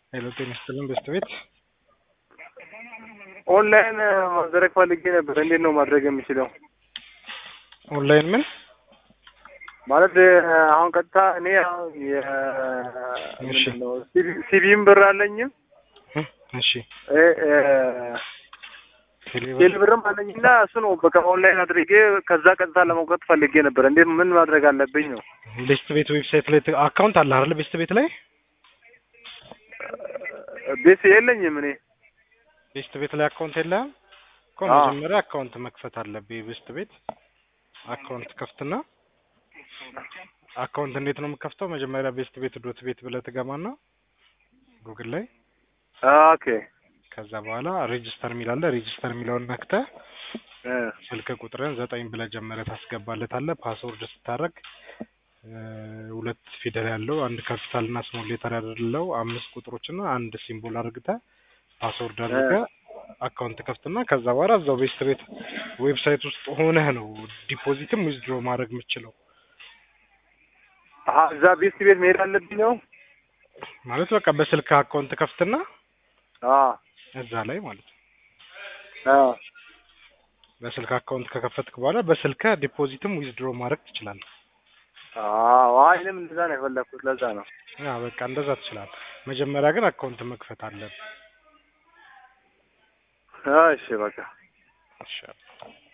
ሄሎ ጤና ይስጥልን በስት ቤት ኦንላይን ማድረግ ፈልጌ ነበር። እንዴት ነው ማድረግ የምችለው? ኦንላይን ምን ማለት አሁን ቀጥታ እኔ አሁን የ እሺ። ምንድን ነው ሲቪም ብር አለኝም እ እሺ እ እ ቴሌብር ቴሌ ብርም አለኝና እሱ ነው በቃ ኦንላይን አድርጌ ከዛ ቀጥታ ለመውቀት ፈልጌ ነበር። እንዴት ምን ማድረግ አለብኝ ነው? ቤስት ቤት ዌብሳይት ላይ ት- አካውንት አለ አይደል? ቤስት ቤት ላይ ቤት የለኝም እኔ ቤስት ቤት ላይ አካውንት የለህም እኮ አዎ። መጀመሪያ አካውንት መክፈት አለብህ። ቤስት ቤት አካውንት ከፍትና አካውንት እንዴት ነው የምከፍተው? መጀመሪያ ቤስት ቤት ዶት ቤት ብለህ ትገባና ጉግል ላይ ኦኬ ከዛ በኋላ ሬጅስተር የሚላለ ሬጅስተር የሚለውን ነክተህ እ ስልክ ቁጥርን ዘጠኝ ብለህ ጀመረ ታስገባለታለህ። ፓስወርድ ስታደርግ እ ሁለት ፊደል ያለው አንድ ካፒታል እና ስሞል ሌተር ያለው አምስት ቁጥሮችና አንድ ሲምቦል አድርግተህ ፓስወርድ አድርገህ አካውንት ከፍትና ከዛ በኋላ እዛው ቤስት ቤት ዌብሳይት ውስጥ ሆነህ ነው ዲፖዚትም ዊዝድሮ ማድረግ የምችለው። አሀ እዛ ቤት ቤት መሄድ አለብኝ ነው? ማለት በቃ በስልክ አካውንት ከፍትና አ እዛ ላይ ማለት ነው አ በስልክ አካውንት ከከፈትክ በኋላ በስልክ ዲፖዚትም ዊዝድሮ ማድረግ ትችላለህ። አዎ እኔም እንደዛ ነው የፈለኩት። ለዛ ነው ያ በቃ እንደዛ ትችላለህ። መጀመሪያ ግን አካውንት መክፈት አለብህ። እሺ በቃ ይሻላል።